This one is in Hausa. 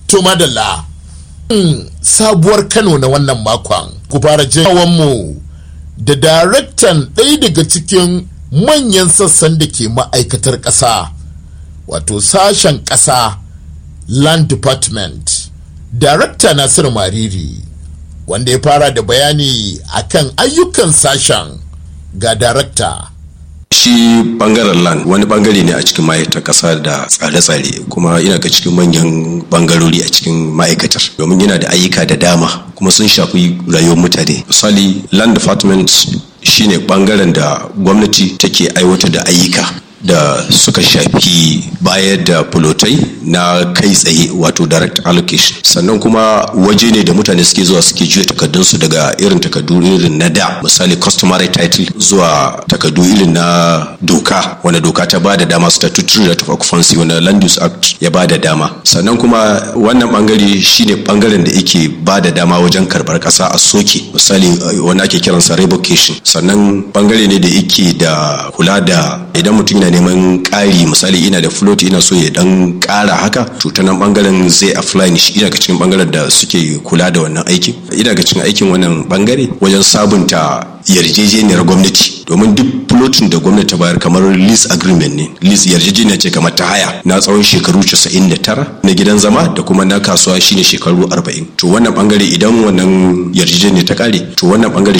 to madalla sabuwar kano na wannan makon ku fara mu da daraktan ɗaya daga cikin manyan sassan da ke ma'aikatar ƙasa wato sashen ƙasa land department darakta nasir mariri wanda ya fara da bayani akan ayyukan sashen ga darakta shi bangaren land wani bangare ne a cikin ma'aikatar kasa da tsare-tsare kuma yana ga cikin manyan bangarori a cikin ma'aikatar domin yana da ayyuka da dama kuma sun shafi rayuwar mutane misali land department shine bangaren da gwamnati take aiwatar da ayyuka da suka shafi bayar da fulotai na kai tsaye wato direct allocation sannan kuma waje ne da mutane suke zuwa suke juya takardunsu daga irin takardu irin na da misali customary title zuwa takardu irin na doka wanda doka ta ba da dama statutory right of occupancy wanda land use act ya ba da dama sannan kuma wannan bangare shine bangaren da yake ba da dama wajen karbar kasa a soke misali wanda ake kiransa revocation sannan bangare ne da yake da kula da idan mutum yana neman ƙari misali ina da float ina so ya dan ƙara haka to ta nan bangaren zai apply shi ina ga cikin bangaren da suke kula da wannan aikin ina ga cikin aikin wannan bangare wajen sabunta yarjejeniyar gwamnati domin duk floatin da gwamnati ta bayar kamar lease agreement ne lease yarjejeniya ce kamar ta haya na tsawon shekaru 99 na gidan zama da kuma na kasuwa shine shekaru 40 to wannan bangare idan wannan yarjejeniya ta kare to wannan bangare